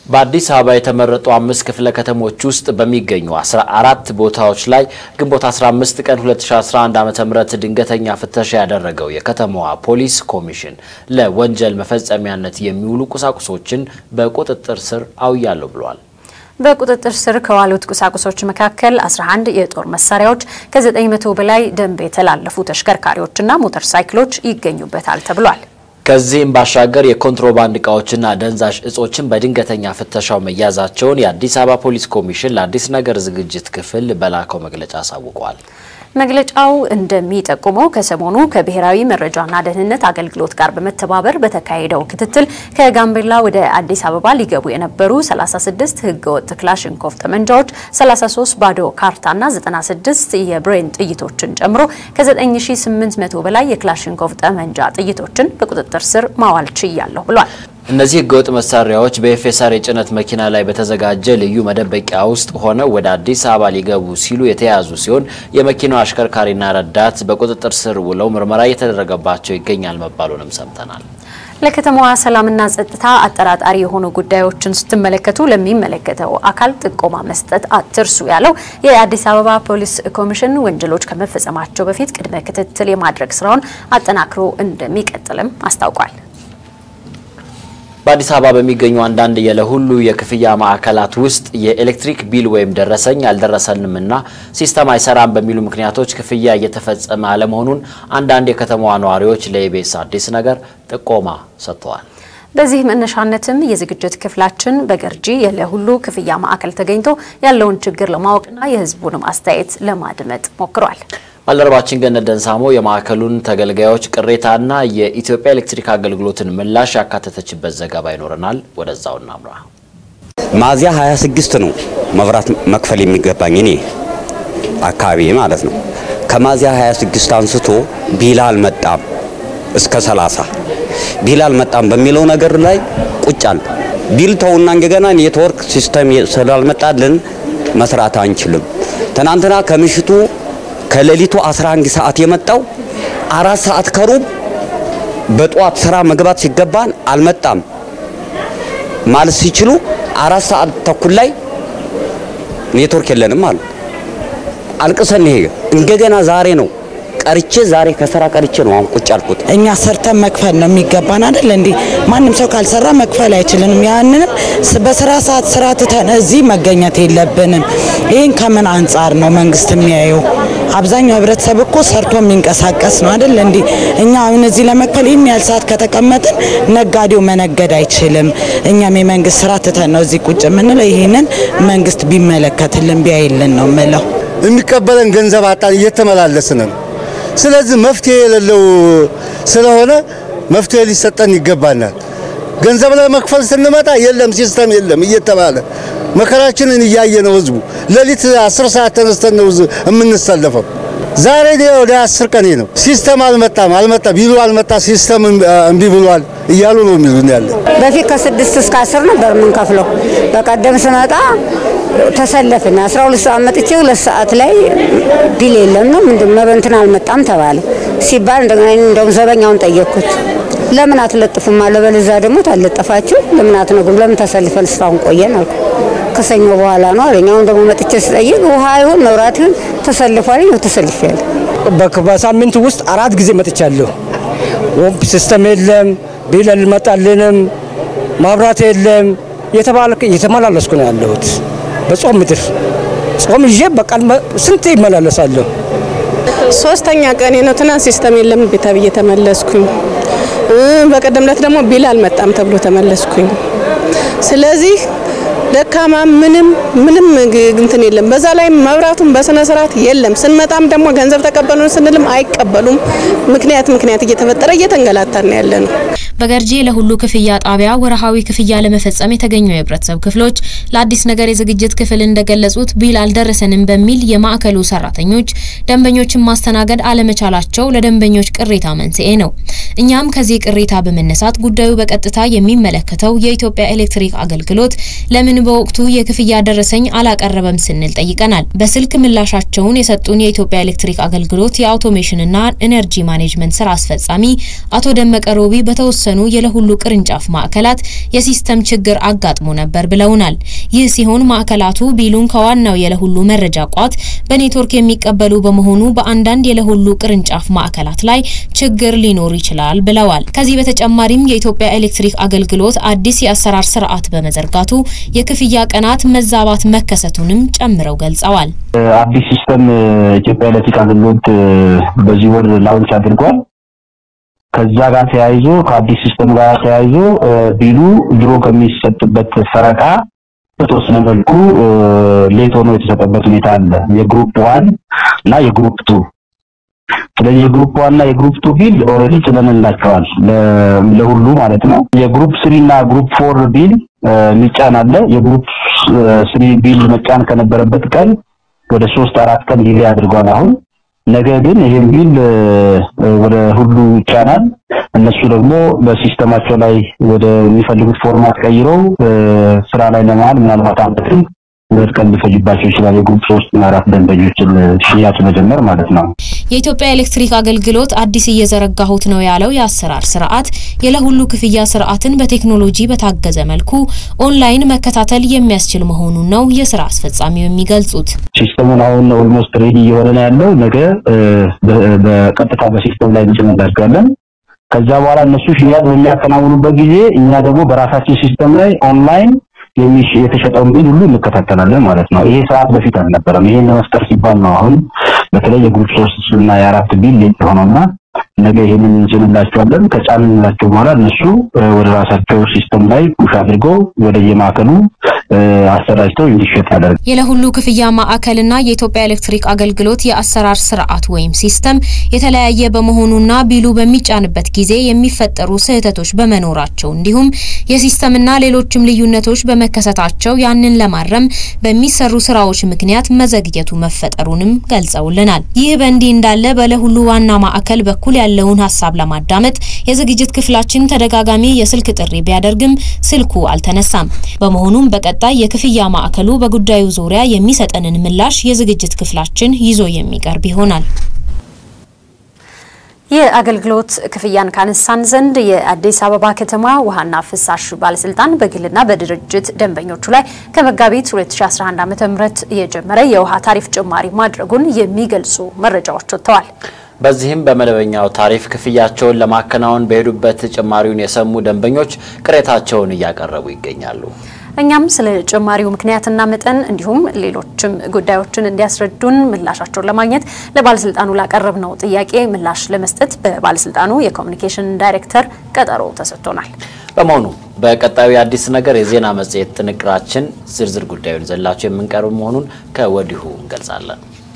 በአዲስ አበባ የተመረጡ አምስት ክፍለ ከተሞች ውስጥ በሚገኙ 14 ቦታዎች ላይ ግንቦት 15 ቀን 2011 ዓ.ም ድንገተኛ ፍተሻ ያደረገው የከተማዋ ፖሊስ ኮሚሽን ለወንጀል መፈጸሚያነት የሚውሉ ቁሳቁሶችን በቁጥጥር ስር አውያለሁ ብሏል። በቁጥጥር ስር ከዋሉት ቁሳቁሶች መካከል 11 የጦር መሳሪያዎች፣ ከ900 በላይ ደንብ የተላለፉ ተሽከርካሪዎችና ሞተር ሳይክሎች ይገኙበታል ተብሏል። ከዚህም ባሻገር የኮንትሮባንድ እቃዎችና ደንዛዥ እጾችን በድንገተኛ ፍተሻው መያዛቸውን የአዲስ አበባ ፖሊስ ኮሚሽን ለአዲስ ነገር ዝግጅት ክፍል በላከው መግለጫ አሳውቋል። መግለጫው እንደሚጠቁመው ከሰሞኑ ከብሔራዊ መረጃና ደህንነት አገልግሎት ጋር በመተባበር በተካሄደው ክትትል ከጋምቤላ ወደ አዲስ አበባ ሊገቡ የነበሩ 36 ህገወጥ ክላሽንኮቭ ጠመንጃዎች፣ 33 ባዶ ካርታና 96 የብሬን ጥይቶችን ጨምሮ ከ9800 በላይ የክላሽንኮቭ ጠመንጃ ጥይቶችን በቁጥጥር ስር ማዋል ችያለሁ ብሏል። እነዚህ ህገወጥ መሳሪያዎች በኤፌሳር የጭነት መኪና ላይ በተዘጋጀ ልዩ መደበቂያ ውስጥ ሆነው ወደ አዲስ አበባ ሊገቡ ሲሉ የተያዙ ሲሆን የመኪናው አሽከርካሪና ረዳት በቁጥጥር ስር ውለው ምርመራ እየተደረገባቸው ይገኛል መባሉንም ሰምተናል። ለከተማዋ ሰላምና ጸጥታ አጠራጣሪ የሆኑ ጉዳዮችን ስትመለከቱ ለሚመለከተው አካል ጥቆማ መስጠት አትርሱ ያለው የአዲስ አበባ ፖሊስ ኮሚሽን ወንጀሎች ከመፈጸማቸው በፊት ቅድመ ክትትል የማድረግ ስራውን አጠናክሮ እንደሚቀጥልም አስታውቋል። በአዲስ አበባ በሚገኙ አንዳንድ የለሁሉ የክፍያ ማዕከላት ውስጥ የኤሌክትሪክ ቢል ወይም ደረሰኝ አልደረሰንምና ሲስተም አይሰራም በሚሉ ምክንያቶች ክፍያ እየተፈጸመ አለመሆኑን አንዳንድ የከተማዋ ነዋሪዎች ለኢቢኤስ አዲስ ነገር ጥቆማ ሰጥተዋል። በዚህ መነሻነትም የዝግጅት ክፍላችን በገርጂ የለሁሉ ክፍያ ማዕከል ተገኝቶ ያለውን ችግር ለማወቅና የሕዝቡንም አስተያየት ለማድመጥ ሞክሯል። ባልደረባችን ገነት ደንሳሞ የማዕከሉን ተገልጋዮች ቅሬታና የኢትዮጵያ ኤሌክትሪክ አገልግሎትን ምላሽ ያካተተችበት ዘገባ ይኖረናል። ወደዛው እናምራ። ሚያዝያ 26 ነው መብራት መክፈል የሚገባኝ እኔ አካባቢ ማለት ነው። ከሚያዝያ 26 አንስቶ ቢል አልመጣም እስከ 30 ቢል አልመጣም በሚለው ነገር ላይ ቁጫል ቢል ተውና እንደገና ኔትወርክ ሲስተም ስላልመጣልን መስራት አንችልም። ትናንትና ከምሽቱ ከሌሊቱ 11 ሰዓት የመጣው አራት ሰዓት ከሩብ በጠዋት ስራ መግባት ሲገባን አልመጣም ማለት ሲችሉ አራት ሰዓት ተኩል ላይ ኔትወርክ የለንም አሉ። አልቅሰን ይሄ እንደገና ዛሬ ነው ቀርቼ ዛሬ ከስራ ቀርቼ ነው አሁን ቁጭ አልኩት። እኛ ሰርተን መክፈል ነው የሚገባን አይደል እንዴ? ማንም ሰው ካልሰራ መክፈል አይችልንም። ያንንም በስራ ሰዓት ስራ ትተን እዚህ መገኘት የለብንም። ይህን ከምን አንጻር ነው መንግስት የሚያየው? አብዛኛው ህብረተሰብ እኮ ሰርቶ የሚንቀሳቀስ ነው አይደል እንዴ? እኛ አሁን እዚህ ለመክፈል ይህን ያህል ሰዓት ከተቀመጥን ነጋዴው መነገድ አይችልም። እኛም የመንግስት ስራ ትተን ነው እዚህ ቁጭ የምንለው። ይህንን መንግስት ቢመለከትልን ቢያይልን ነው ምለው። የሚቀበለን ገንዘብ አጣን፣ እየተመላለስን ነው ስለዚህ መፍትሄ የሌለው ስለሆነ መፍትሄ ሊሰጠን ይገባናል። ገንዘብ ለመክፈል ስንመጣ የለም ሲስተም የለም እየተባለ መከራችንን እያየ ነው ህዝቡ። ሌሊት አስር ሰዓት ተነስተን ነው የምንሰለፈው። ዛሬ ወደ አስር ቀኔ ነው። ሲስተም አልመጣም አልመጣ ቢሉ አልመጣ ሲስተም እምቢ ብሏል እያሉ ነው የሚሉን ያለ። በፊት ከስድስት እስከ አስር ነበር የምንከፍለው። በቀደም ስመጣ ተሰለፍን። 12 ሰዓት መጥቼ ሁለት ሰዓት ላይ ቢል የለም ነው ምንድን ነው እንትን አልመጣም ተባለ ሲባል እንደገና እንደውም ዘበኛውን ጠየቅኩት። ለምን አትለጥፉም አለ። በለዛ ደግሞ ታለጠፋችሁ ለምን አትነግሩም? ለምን ተሰልፈን እስካሁን ቆየን አልኩ። ከሰኞ በኋላ ነው አለኝ። አሁን ደግሞ መጥቼ ስጠይቅ ውሃ ይሁን መብራት ይሁን ተሰልፏል። ይኸው ተሰልፌያለሁ። በሳምንት ውስጥ አራት ጊዜ መጥቻለሁ። ወምፕ ሲስተም የለም፣ ቢል አልመጣልንም፣ ማብራት የለም እየተመላለስኩ ነው ያለሁት። በጾም ምድር ጾም ይዤ በቃል ስንት ይመላለሳለሁ። ሶስተኛ ቀኔ ነው። ትናንት ሲስተም የለም ቤታ ብዬ ተመለስኩኝ። በቀደም ዕለት ደግሞ ቢል አልመጣም ተብሎ ተመለስኩኝ። ስለዚህ ደካማ ምንም ምንም እንትን የለም። በዛ ላይ መብራቱም በስነ ስርዓት የለም። ስንመጣም ደግሞ ገንዘብ ተቀበሉን ስንልም አይቀበሉም። ምክንያት ምክንያት እየተፈጠረ እየተንገላታን ያለ ነው። በገርጂ ለሁሉ ክፍያ ጣቢያ ወርሃዊ ክፍያ ለመፈጸም የተገኙ የህብረተሰብ ክፍሎች ለአዲስ ነገር የዝግጅት ክፍል እንደገለጹት ቢል አልደረሰንም በሚል የማዕከሉ ሰራተኞች ደንበኞችን ማስተናገድ አለመቻላቸው ለደንበኞች ቅሬታ መንስኤ ነው። እኛም ከዚህ ቅሬታ በመነሳት ጉዳዩ በቀጥታ የሚመለከተው የኢትዮጵያ ኤሌክትሪክ አገልግሎት ለምን በወቅቱ የክፍያ ደረሰኝ አላቀረበም ስንል ጠይቀናል። በስልክ ምላሻቸውን የሰጡን የኢትዮጵያ ኤሌክትሪክ አገልግሎት የአውቶሜሽንና ኢነርጂ ማኔጅመንት ስራ አስፈጻሚ አቶ ደመቀ ሮቢ በተወሰኑ በተወሰኑ የለሁሉ ቅርንጫፍ ማዕከላት የሲስተም ችግር አጋጥሞ ነበር ብለውናል። ይህ ሲሆን ማዕከላቱ ቢሉን ከዋናው የለሁሉ መረጃ ቋት በኔትወርክ የሚቀበሉ በመሆኑ በአንዳንድ የለሁሉ ቅርንጫፍ ማዕከላት ላይ ችግር ሊኖር ይችላል ብለዋል። ከዚህ በተጨማሪም የኢትዮጵያ ኤሌክትሪክ አገልግሎት አዲስ የአሰራር ስርዓት በመዘርጋቱ የክፍያ ቀናት መዛባት መከሰቱንም ጨምረው ገልጸዋል። አዲስ ሲስተም ኢትዮጵያ ኤሌክትሪክ አገልግሎት በዚህ ወር ላውንች አድርጓል። ከዛ ጋር ተያይዞ ከአዲስ ሲስተም ጋር ተያይዞ ቢሉ ድሮ ከሚሰጥበት ፈረቃ በተወሰነ መልኩ ሌት ሆኖ የተሰጠበት ሁኔታ አለ። የግሩፕ ዋን እና የግሩፕ ቱ ስለዚህ የግሩፕ ዋን እና የግሩፕ ቱ ቢል ኦልሬዲ ጭነንላቸዋል ለሁሉ ማለት ነው። የግሩፕ ስሪ እና ግሩፕ ፎር ቢል ሚጫን አለ። የግሩፕ ስሪ ቢል መጫን ከነበረበት ቀን ወደ ሶስት አራት ቀን ዲሌ አድርጓል አሁን ነገ ግን ይሄን ቢል ወደ ሁሉ ይጫናል። እነሱ ደግሞ በሲስተማቸው ላይ ወደ የሚፈልጉት ፎርማት ቀይረው ስራ ላይ ለመዋል ምናልባት አመትም ሁለት ቀን ሊፈጅባቸው ይችላል። የግሩፕ ሶስት እና አራት ደንበኞችን ሽያጭ መጀመር ማለት ነው። የኢትዮጵያ ኤሌክትሪክ አገልግሎት አዲስ እየዘረጋሁት ነው ያለው የአሰራር ስርዓት የለሁሉ ክፍያ ስርዓትን በቴክኖሎጂ በታገዘ መልኩ ኦንላይን መከታተል የሚያስችል መሆኑን ነው የስራ አስፈጻሚው የሚገልጹት። ሲስተሙን አሁን ኦልሞስት ሬዲ እየሆነ ነው ያለው። ነገ በቀጥታ በሲስተም ላይ እንጭንላቸዋለን። ከዛ በኋላ እነሱ ሽያጭ በሚያከናውኑበት ጊዜ እኛ ደግሞ በራሳችን ሲስተም ላይ ኦንላይን የተሸጠውን ቢል ሁሉ እንከታተላለን ማለት ነው። ይሄ ሰዓት በፊት አልነበረም። ይሄን ለመፍጠር ሲባል ነው አሁን በተለይ የግሩፕ ሶስት እና የአራት ቢል ሌት ሆነውና ነገ ይሄንን እንጭንላቸዋለን። ከጫንላቸው በኋላ እነሱ ወደ ራሳቸው ሲስተም ላይ ፑሽ አድርገው ወደ የማዕከሉ አሰራጭተው እንዲሸጥ ያደርጋል። የለሁሉ ክፍያ ማዕከልና የኢትዮጵያ ኤሌክትሪክ አገልግሎት የአሰራር ስርዓት ወይም ሲስተም የተለያየ በመሆኑና ቢሉ በሚጫንበት ጊዜ የሚፈጠሩ ስህተቶች በመኖራቸው እንዲሁም የሲስተምና ሌሎችም ልዩነቶች በመከሰታቸው ያንን ለማረም በሚሰሩ ስራዎች ምክንያት መዘግየቱ መፈጠሩንም ገልጸውልናል። ይህ በእንዲህ እንዳለ በለሁሉ ዋና ማዕከል በኩል ያለውን ሀሳብ ለማዳመጥ የዝግጅት ክፍላችን ተደጋጋሚ የስልክ ጥሪ ቢያደርግም ስልኩ አልተነሳም። በመሆኑም በቀጣይ የክፍያ ማዕከሉ በጉዳዩ ዙሪያ የሚሰጠንን ምላሽ የዝግጅት ክፍላችን ይዞ የሚቀርብ ይሆናል። የአገልግሎት ክፍያን ካነሳን ዘንድ የአዲስ አበባ ከተማ ውሃና ፍሳሽ ባለስልጣን በግልና በድርጅት ደንበኞቹ ላይ ከመጋቢት 2011 ዓ.ም የጀመረ የውሃ ታሪፍ ጭማሪ ማድረጉን የሚገልጹ መረጃዎች ወጥተዋል። በዚህም በመደበኛው ታሪፍ ክፍያቸውን ለማከናወን በሄዱበት ጭማሪውን የሰሙ ደንበኞች ቅሬታቸውን እያቀረቡ ይገኛሉ። እኛም ስለ ጭማሪው ምክንያትና መጠን እንዲሁም ሌሎችም ጉዳዮችን እንዲያስረዱን ምላሻቸውን ለማግኘት ለባለስልጣኑ ላቀረብነው ጥያቄ ምላሽ ለመስጠት በባለስልጣኑ የኮሚኒኬሽን ዳይሬክተር ቀጠሮ ተሰጥቶናል። በመሆኑ በቀጣዩ የአዲስ ነገር የዜና መጽሔት ጥንቅራችን ዝርዝር ጉዳዩን ዘላቸው የምንቀርብ መሆኑን ከወዲሁ እንገልጻለን።